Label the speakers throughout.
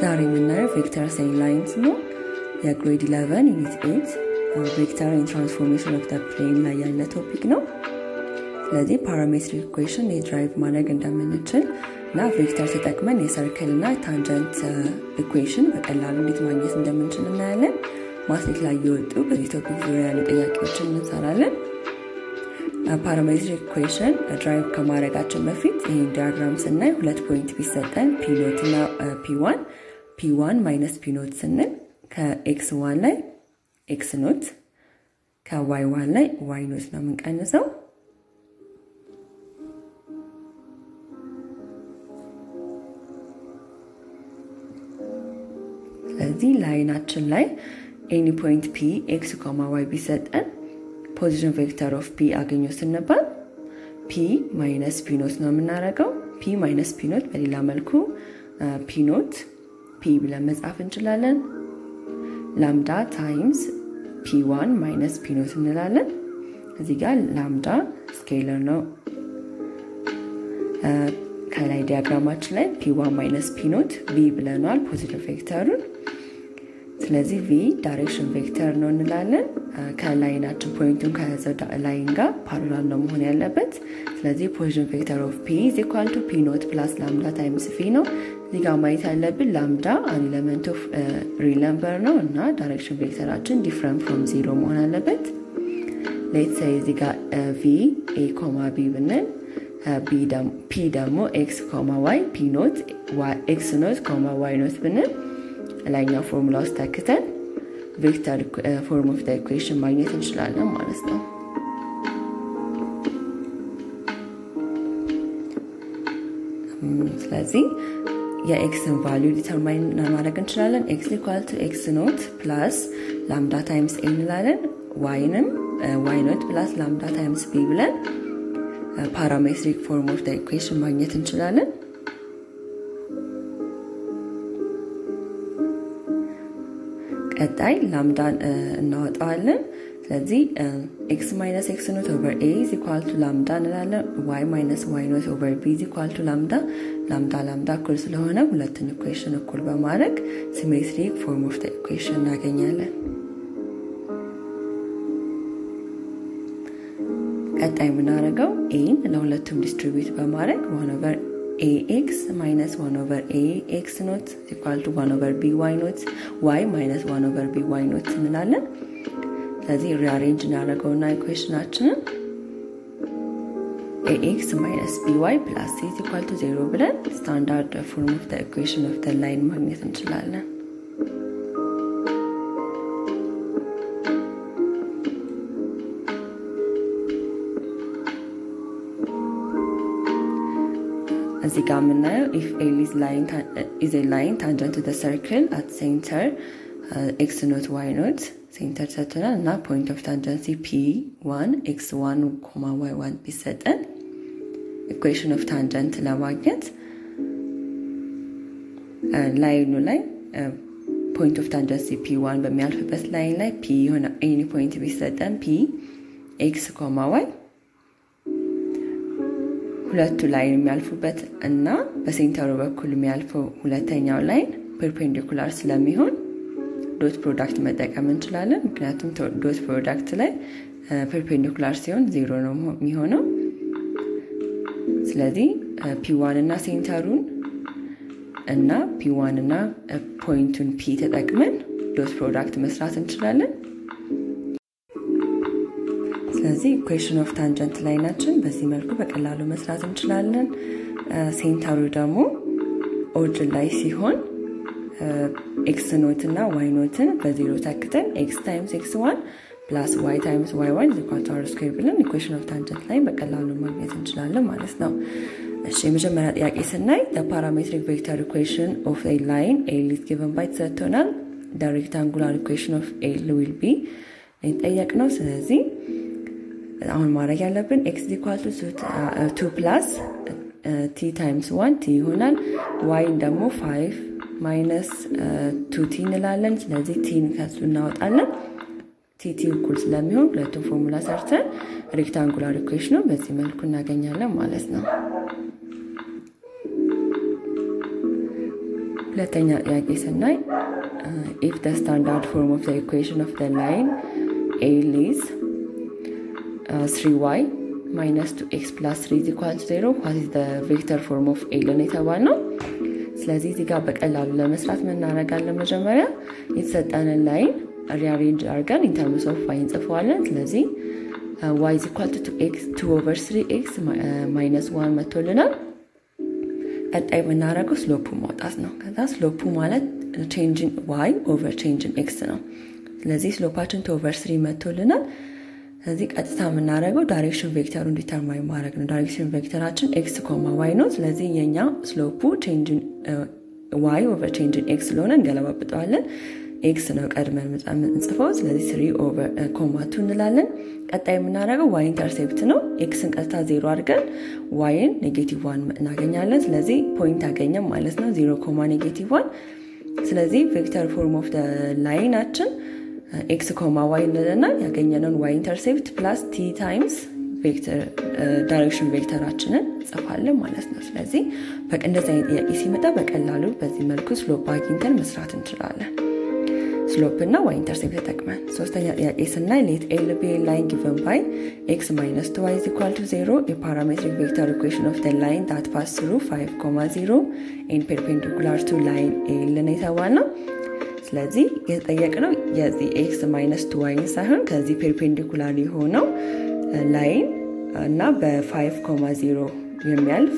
Speaker 1: ዛሬ የምናየው ቬክተር ሳይን ላይንስ ነው። የግሬድ 11 ዩኒት 8 ቬክተር ትራንስፎርሜሽን ኦፍ ፕሌን ላይ ያለ ቶፒክ ነው። ስለዚህ ፓራሜትሪክ ኢኩዌሽን የድራይቭ ማድረግ እንደምንችል እና ቬክተር ተጠቅመን የሰርክል እና ታንጀንት ኢኩዌሽን በቀላሉ እንዴት ማግኘት እንደምንችል እናያለን። ማትሪክ ላይ የወጡ በዚህ ቶፒክ ዙሪያ ያሉ ጥያቄዎችን እንሰራለን። ፓራሜትሪክ ኢኩዌሽን ድራይቭ ከማድረጋችን በፊት ይህን ዲያግራም ስናይ ሁለት ፖይንት ቢሰጠን ፒኖት እና ፒዋን ፒዋን ማይነስ ፒኖት ስንል ከኤክስ ዋን ላይ ኤክስ ኖት ከዋይ ዋን ላይ ዋይ ኖት ነው የምንቀንሰው። ስለዚህ ላይናችን ላይ ኤኒ ፖይንት ፒ ኤክስ ኮማ ዋይ ቢሰጠን ፖዚሽን ቬክተር ኦፍ ፒ አገኘ ስንባል ፒ ማይነስ ፒኖት ነው የምናደርገው። ፒ ማይነስ ፒኖት በሌላ መልኩ ፒኖት ፒ ብለን መጻፍ እንችላለን። ላምዳ ታይምስ ፒ ዋን ማይነስ ፒኖት እንላለን። እዚህ ጋር ላምዳ ስኬለር ነው። ከላይ ዲያግራማችን ላይ ፒ ዋን ማይነስ ፒኖት ቪ ብለናል ፖዚቲቭ ቬክተሩን። ስለዚህ ቪ ዳይሬክሽን ቬክተር ነው እንላለን። ከላይናችን ፖይንቱን ከያዘው ላይን ጋር ፓራላል ነው መሆን ያለበት። ስለዚህ ፖዚሽን ቬክተር ኦፍ ፒ ኢዝ ኢኳል ቱ ፒ ኖት ፕላስ ላምዳ ታይምስ ቪ ነው። እዚህ ጋር ማየት ያለብን ላምዳ አን ኤሌመንት ኦፍ ሪል ነምበር ነው እና ዳይሬክሽን ቬክተራችን ዲፍረንት ፍሮም ዚሮ መሆን አለበት። ሌት ሳይ እዚህ ጋር ቪ ኤ ኮማ ቢ ብንል ፒ ደግሞ ኤክስ ኮማ ዋይ ፒ ኖት ኤክስ ኖት ኮማ ዋይ ኖት ብንል ላይኛው ፎርሙላ ውስጥ ተክተን ቬክተር ፎርም ኦፍ ኢኩዌሽን ማግኘት እንችላለን ማለት ነው። ስለዚህ የኤክስን ቫሊዩ ዲተርማይን ማድረግ እንችላለን። ኤክስ ኢኳል ቱ ኤክስ ኖት ፕላስ ላምዳ ታይምስ ኤ እንላለን። ዋይንም ዋይ ኖት ፕላስ ላምዳ ታይምስ ቢ ብለን ፓራሜትሪክ ፎርም ኦፍ ኢኩዌሽን ማግኘት እንችላለን። ቀጣይ ላምዳን እናወጣዋለን። ስለዚህ ኤክስ ማይነስ ኤክስ ኖት ኦቨር ኤ ኢዝ ኢኳል ቱ ላምዳ እንላለን። ዋይ ማይነስ ዋይ ኖት ኦቨር ቢ ኢዝ ኢኳል ቱ ላምዳ። ላምዳ ላምዳ እኩል ስለሆነ ሁለቱን ኢኩዌሽን እኩል በማድረግ ሲሜትሪክ ፎርም ኦፍ ኢኩዌሽን እናገኛለን። ቀጣይ የምናደርገው ኤን ለሁለቱም ዲስትሪቢዩት በማድረግ ዋን ኦቨር ኤክስ ማይነስ ዋን ኦቨር ኤ ኤክስ ኖት ኢኳል ቱ ዋን ኦቨር ቢ ዋይ ኖት ዋይ ማይነስ ዋን ኦቨር ቢ ዋይ ኖት እንላለን። ስለዚህ ሪአሬንጅ እናደርገውና ኢኩዌሽናችንን ኤኤክስ ማይነስ ቢ ዋይ ፕላስ ሲ ኢኳል ቱ ዜሮ ብለን ስታንዳርድ ፎርም ኦፍ ኢኩዌሽን ኦፍ ላይን ማግኘት እንችላለን። እዚህ ጋር የምናየው ኢፍ ኤል ኢዝ ላይን ታንጀንት ቱ ሰርክል አት ሴንተር ኤክስ ኖት ዋይ ኖት ሴንተር ሰጥቶናል እና ፖይንት ኦፍ ታንጀንሲ ፒ ዋን ኤክስ ዋን ኮማ ዋይ ዋን ቢሰጠን ኢኩዌሽን ኦፍ ታንጀንት ለማግኘት ላይኑ ላይ ፖይንት ኦፍ ታንጀንሲ ፒ ዋን በሚያልፍበት ላይን ላይ ፒ የሆነ ኤኒ ፖይንት ቢሰጠን ፒ ኤክስ ኮማ ዋይ ሁለቱ ላይን የሚያልፉበት እና በሴንተሩ በኩል የሚያልፈው ሁለተኛው ላይን ፐርፔንዲኩላር ስለሚሆን ዶት ፕሮዳክት መጠቀም እንችላለን። ምክንያቱም ዶት ፕሮዳክት ላይ ፐርፔንዲኩላር ሲሆን ዜሮ ነው የሚሆነው። ስለዚህ ፒዋን እና ሴንተሩን እና ፒዋን እና ፖይንቱን ፒ ተጠቅመን ዶት ፕሮዳክት መስራት እንችላለን። ስለዚህ ኢኩዌሽን ኦፍ ታንጀንት ላይናችን በዚህ መልኩ በቀላሉ መስራት እንችላለን። ሴንተሩ ደግሞ ኦሪጅን ላይ ሲሆን ኤክስ ኖት እና ዋይ ኖትን በዜሮ ተክተን ኤክስ ታይምስ ኤክስ ዋን ፕላስ ዋይ ታይምስ ዋይ ዋን ዚኳቱ አር ስኩዌር ብለን ኢኩዌሽን ኦፍ ታንጀንት ላይ በቀላሉ ማግኘት እንችላለን ማለት ነው። እሺ የመጀመሪያ ጥያቄ ስናይ ፓራሜትሪክ ቬክተር ኢኩዌሽን ኦፍ ኤ ላይን ኤል ኢዝ ጊቨን ባይ ተሰጥቶናል። ሬክታንጉላር ኢኩዌሽን ኦፍ ኤል ዊል ቢ ጠየቅ ነው። ስለዚህ አሁን ማድረግ ያለብን ኤክስ ኢኳል ቱ ፕላስ ቲ ታይምስ ዋን ቲ ይሆናል። ዋይን ደግሞ ፋይቭ ማይነስ ቱ ቲ እንላለን። ስለዚህ ቲን ከሱ እናወጣለን። ቲቲ እኩል ስለሚሆን ሁለቱም ፎርሙላ ሰርተን ሬክታንጉላር ኢኩዌሽኑ በዚህ መልኩ እናገኛለን ማለት ነው። ሁለተኛ ጥያቄ ስናይ ኢፍ ደ ስታንዳርድ ፎርም ኦፍ ኢኩዌሽን ኦፍ ደ ላይን ኤል ኢዝ ስሪ ዋይ ማይነስ ቱ ኤክስ ፕላስ ስሪ ኢዝ ኢኳል ቱ ዜሮ ዋት ኢዝ ቬክተር ፎርም ኦፍ ኤልን የተባልነው። ስለዚህ እዚህ ጋር በቀላሉ ለመስራት ምን እናደርጋለን? መጀመሪያ የተሰጠንን ላይን ሪአሬንጅ አድርገን ኢንተርምስ ኦፍ ዋይ እንጽፈዋለን። ስለዚህ ዋይ ኢዝ ኢኳል ቱ ኦቨር ስሪ ኤክስ ማይነስ ዋን መቶልናል። ቀጣይ የምናደርገው ስሎፑ ማውጣት ነው። ከዛ ስሎፑ ማለት ቼንጅን ዋይ ኦቨር ቼንጅን ኤክስ ነው። ስለዚህ ስሎፓችን ቱ ኦቨር ስሪ መቶልናል። ስለዚህ ቀጥታ የምናደርገው ዳይሬክሽን ቬክተሩን ዲተርማይን ማድረግ ነው። ዳይሬክሽን ቬክተራችን ኤክስ ኮማ ዋይ ነው። ስለዚህ የኛ ስሎፑ ዋይ ኦቨር ቼንጅን ኤክስ ስለሆነ እንገለባብጠዋለን። ኤክስ ነው ቀድመን የምንጽፈው። ስለዚህ ስሪ ኦቨር ኮማቱ እንላለን። ቀጣይ የምናደርገው ዋይ ኢንተርሴፕት ነው። ኤክስን ቀጥታ ዜሮ አድርገን ዋይን ኔጌቲቭ ዋን እናገኛለን። ስለዚህ ፖይንት አገኘም ማለት ነው። ዜሮ ኮማ ኔጌቲቭ ዋን። ስለዚህ ቬክተር ፎርም ኦፍ ላይናችን ኤክስ ኮማ ዋይ እንልና ያገኘነውን ዋይ ኢንተርሴፕት ፕላስ ቲ ታይምስ ዳይሬክሽን ቬክተራችንን ጽፋለን ማለት ነው። ስለዚህ እንደዚህ አይነት ጥያቄ ሲመጣ በቀላሉ በዚህ መልኩ ስሎፕ አግኝተን መስራት እንችላለን። ስሎፕ እና ዋይ ኢንተርሴፕት ተጠቅመን። ሶስተኛ ጥያቄ ስናይ ሌት ኤል ቢ ላይን ጊቨን ባይ ኤክስ ማይነስ ቱ ዋይ ኢኳል ቱ ዜሮ የፓራሜትሪክ ቬክተር ኢኩዌሽን ኦፍ ላይን ዳት ፓስ ስሩ ፋይቭ ኮማ ዜሮ ኤን ፔርፔንዲኩላር ቱ ላይን ኤል ነው የተባልነው። ስለዚህ የተጠየቅነው የዚህ ኤክስ ማይነስ ቱ ዋይን ሳይሆን ከዚህ ፔርፔንዲኩላር የሆነው ላይን እና በፋይቭ ኮማ ዜሮ የሚያልፍ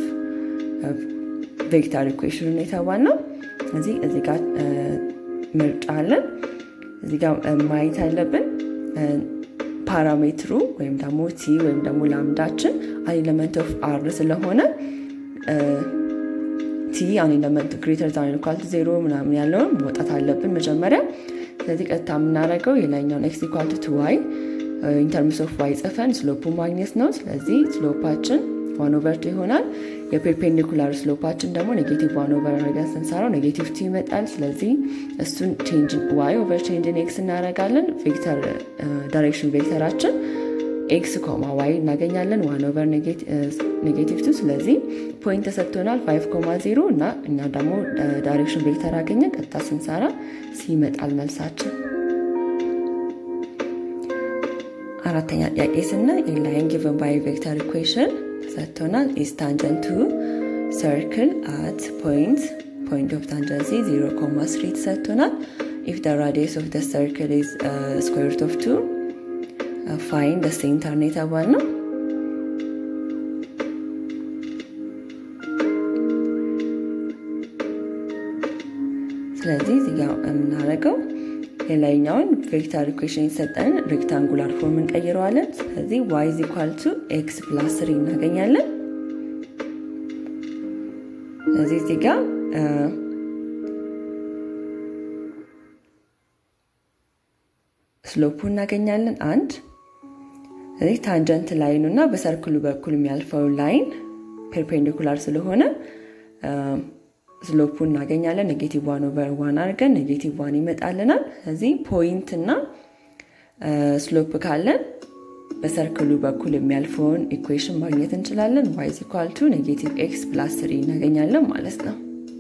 Speaker 1: ቬክተር ኢኩዌሽን የተባልነው። ስለዚህ እዚህ ጋር ምርጫ አለን። እዚህ ጋር ማየት ያለብን ፓራሜትሩ ወይም ደግሞ ቲ ወይም ደግሞ ላምዳችን አን ኤለመንት ኦፍ አር ስለሆነ ቲ አን ኤለመንት ግሬተር ዛን ኢኳል ቱ ዜሮ ምናምን ያለውን መውጣት አለብን መጀመሪያ። ስለዚህ ቀጥታ የምናደርገው የላይኛውን ኤክስ ኢኳል ቱ ዋይ ኢንተርምስ ኦፍ ዋይ ጽፈን ስሎፑ ማግኘት ነው። ስለዚህ ስሎፓችን ዋን ኦቨር ቱ ይሆናል። የፔርፔንዲኩላር ስሎፓችን ደግሞ ኔጌቲቭ ዋን ኦቨር አድርገን ስንሰራው ኔጌቲቭ ቱ ይመጣል። ስለዚህ እሱን ዋይ ኦቨር ቼንጅን ኤክስ እናደርጋለን። ቬክተር ዳይሬክሽን ቬክተራችን ኤክስ ኮማ ዋይ እናገኛለን ዋን ኦቨር ኔጌቲቭ ቱ። ስለዚህ ፖይንት ተሰጥቶናል ፋይቭ ኮማ ዜሮ እና እኛ ደግሞ ዳይሬክሽን ቬክተር አገኘን። ቀጥታ ስንሰራ ሲመጣል መልሳችን። አራተኛ ጥያቄ ስናይ ኢንላይን ጊቨን ባይ ቬክተር ኢኩዌሽን ተሰጥቶናል ኢዝ ታንጀንት ቱ ሰርክል አት ፖይንት ፖይንት ኦፍ ታንጀንሲ 0 ኮማ 3 ተሰጥቶናል ኢፍ ደ ራዲየስ ኦፍ ደ ሰርክል ኢዝ ስኩዌር ሩት ኦፍ 2 ፋይን ደ ሴንተር ነው የተባልነው። ስለዚህ እዚህ ጋር የምናደርገው የላይኛውን ቬክተር ኢኩዌሽን የተሰጠን ሬክታንጉላር ፎርም እንቀይረዋለን። ስለዚህ ዋይ ኢዝ ኢኳል ቱ ኤክስ ፕላስ ስሪ እናገኛለን። ስለዚህ እዚህ ጋር ስሎፑ እናገኛለን አንድ። ስለዚህ ታንጀንት ላይኑ እና በሰርክሉ በኩል የሚያልፈው ላይን ፔርፔንዲኩላር ስለሆነ ስሎፑ እናገኛለን። ኔጌቲቭ ዋን ኦቨር ዋን አድርገን ኔጌቲቭ ዋን ይመጣልናል። ስለዚህ ፖይንት እና ስሎፕ ካለን በሰርክሉ በኩል የሚያልፈውን ኢኩዌሽን ማግኘት እንችላለን። ዋይ ኢዝ ኢኳል ቱ ኔጌቲቭ ኤክስ ፕላስ ስሪ እናገኛለን ማለት ነው።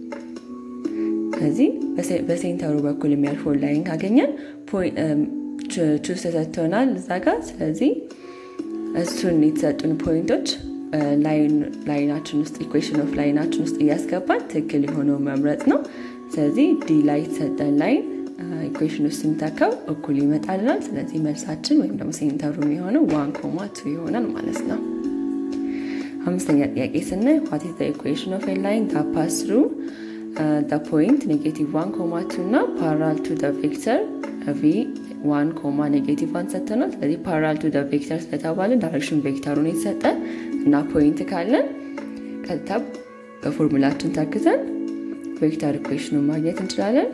Speaker 1: ስለዚህ በሴንተሩ በኩል የሚያልፈውን ላይን ካገኘን ቹስ ተሰጥቶናል እዛ ጋር። ስለዚህ እሱን የተሰጡን ፖይንቶች ላይናችን ውስጥ ኢኩዌሽን ኦፍ ላይናችን ውስጥ እያስገባን ትክክል የሆነው መምረጥ ነው። ስለዚህ ዲ ላይ የተሰጠን ላይን ኢኩዌሽን ውስጥ ስንተካው እኩል ይመጣልናል። ስለዚህ መልሳችን ወይም ደግሞ ሴንተሩ የሆነው ዋን ኮማ ቱ ይሆናል ማለት ነው። አምስተኛ ጥያቄ ስናይ ዋት ኢዝ ኢኩዌሽን ኦፍ ላይን ዳት ፓስ ትሩ ፖይንት ኔጌቲቭ ዋን ኮማ ቱ እና ፓራል ቱ ቬክተር ቪ ዋን ኮማ ኔጌቲቭ ዋን ሰጥተናል። ስለዚህ ፓራል ቱ ቬክተር ስለተባለ ዳይሬክሽን ቬክተሩን የተሰጠ እና ፖይንት ካለን ቀጥታ በፎርሙላችን ተክተን ቬክተር ኢኩዌሽኑን ማግኘት እንችላለን።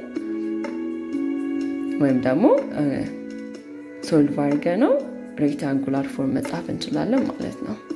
Speaker 1: ወይም ደግሞ ሶልቭ አድርገ ነው ሬክታንጉላር ፎርም መጻፍ እንችላለን ማለት ነው።